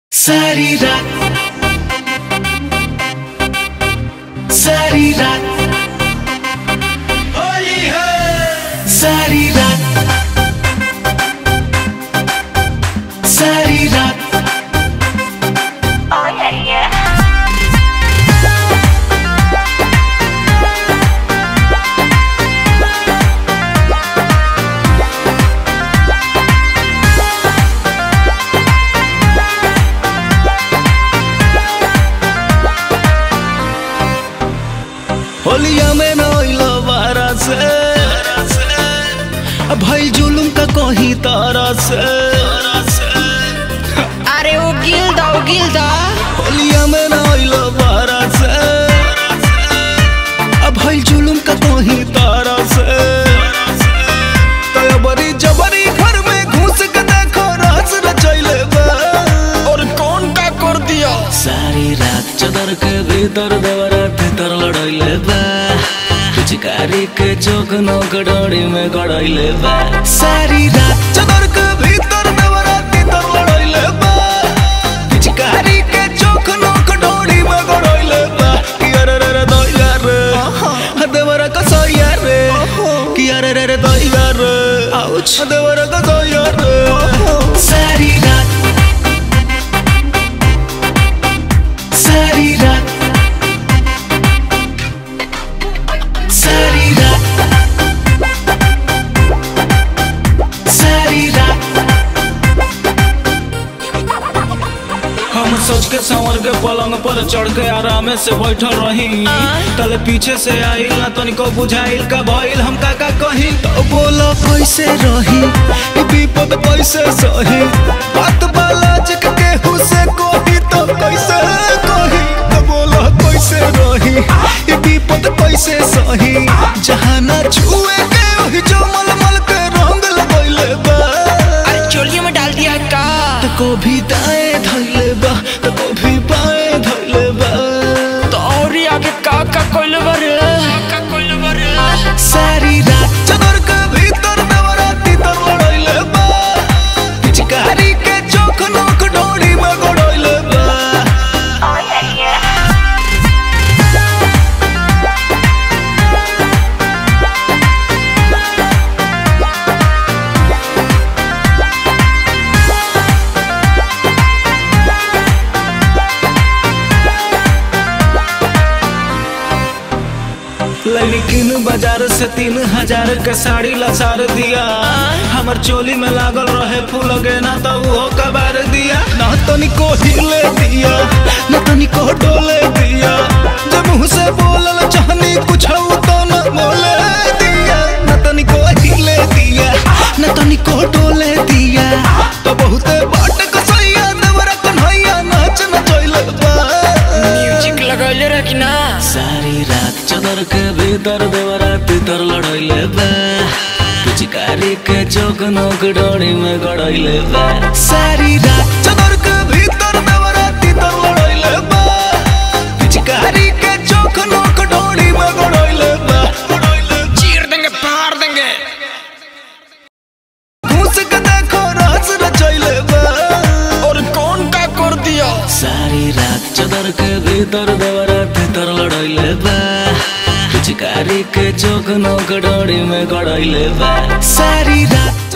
सारी रात सारी रात होली है सारी रात सारी रात Oh yeah, yeah. होलिया में नइलो बारा से भाई जुलुम का कहीं तारा से अरे वो गिल दो गिल दो होलिया में नइलो बारा से भाई जुलुम का कहीं तारा से तयबरी जबरी घर में घुस के देखो राज रचैले बा और कौन का कर दिया सारी रात चदर के भीतर देवरा भीतर लड़ैले बा पिचकारी के चौक नौक डोरी में गड़ैले बा सारी रात चदर के भीतर देवरा भीतर लड़ैले बा पिचकारी के चौक नौक डोरी में गड़ैले बा कि अरे रे रे दैया रे देवरा कसैया रे कि अरे रे रे दैया रे आउच देवरा कसैया रे सारी रात सारी रात सारी रात सारी रात हम सोच के संवर के पलंग पर चढ़ के आराम से बैठल रही तले पीछे से आइल ना तनिको बुझाइल का भइल हम का का कही तो बोलो कैसे रही ई विपद कैसे सही बात बाला जग के हुसे कोही तो कैसे कही तो बोलो कैसे रही ई विपद कैसे सही जहाँ ना छुए के वही जो मलमल के रंग लगैले बा अरे चोलियों में डाल दिया का तो को भी दाएं धैले बा तो को भी बाएं धैले बा तो और ही आगे का का कोइल बरे का कोइल बरे सारी रात चदर के भीतर नवरात्रि तर लड़ैले बा पिचकारी के चौक नोक डोरी में गड़ैले बा Oh yeah, yeah. लेकिन बाजार से तीन हजार के साड़ी लसार दिया हमर चोली में लागल रहे फूल गेना तो वो कबार दिया ना तनिको हिले दिया ना तनिको डोले दिया जब मुँह से बोलल चाहनी कुछ तो न बोले दिया ना तनिको हिले दिया ना तनिको डोले दिया तो बहुते बाट कसैया देवरा कन्हैया नाच न चैले बा म्यूजिक लगैले रह कि ना सारी रात चदर के भीतर देवरा भीतर लड़ैले बा पिचकारी के चौक नोक डोरी में गड़ैले बा सारी रात चदर के भीतर देवरा भीतर लड़ैले बा पिचकारी के चौक नोक डोरी में गड़ैले बा गड़ैले चीर देंगे फाड़ देंगे घुस के देखो राज रचैले बा और कौन का कर दिया सारी रात चदर के भीतर देवरा भीतर लड़ैले बा पिचकारी के चौक नोक डोरी में गड़ैले बा सारी रात